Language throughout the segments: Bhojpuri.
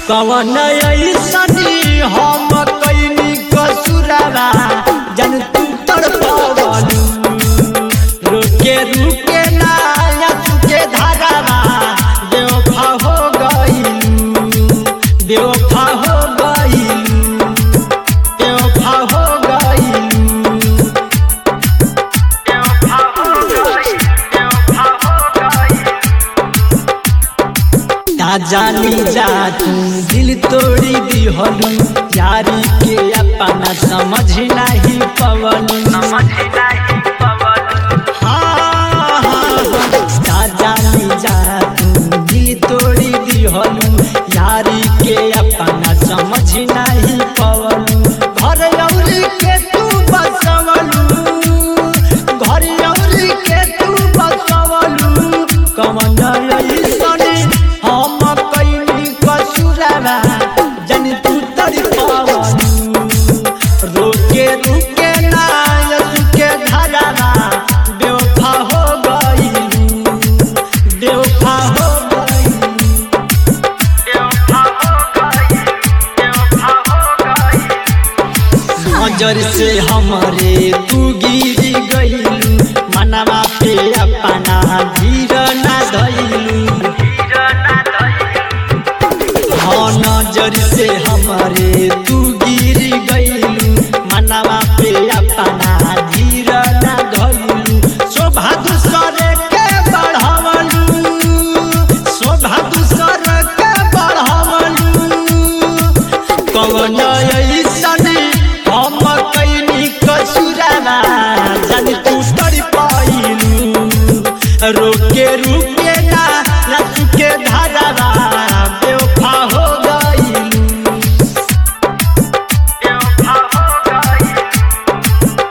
कवन ऐसनी हम कैनी कसुरवा जन तू तड़पवलू रुके रुके ना के धारावा बेवफा हो गईलू बेवफा हो गईलू बेवफा हो गईलू बेवफा हो गईलू बेवफा हो गईलू ना जानी जा तू दिल तोड़ी दिहलू यारी के अपना समझ नहीं पवलू समझ नहीं पवलू हाँ हाँ ना जानी जा तू दिल तोड़ी दिहलू यारी के अपना समझ नहीं पवलू घर औरी के तू बसवलू घर औरी के तू बसवलू कमन ऐसने हम कैनी कसुरवा जन तू तड़पवलू रोके रुके ना के धरावा बेवफा हो गईलू बेवफा हो गईलू बेवफा हो गईलू बेवफा हो गईलू नजर से हमरे तू गिर गईलू मनवा पे अपना धीर ना धैलू हाँ नजर से हमरे तू गिर गईलू मनवा पे अपना धीर ना धैलू शोभा दूसर के बढ़ावलू शोभा दूसर के बढ़ावलू कवन ऐसने हम कैनी कसुरवा जन तू तड़पैलू रोके रुके ना रच के धरवा बेवफा हो गईलू बेवफा हो गईलू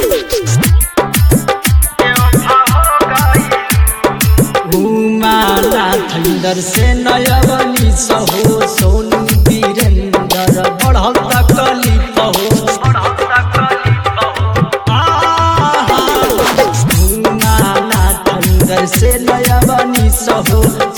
बेवफा हो गईलू घुमाला थंडर से नयवनी सहो सोनू वीरेंद्र बढ़ल तकली पहो घुमाला थंडर से नयवनी सहो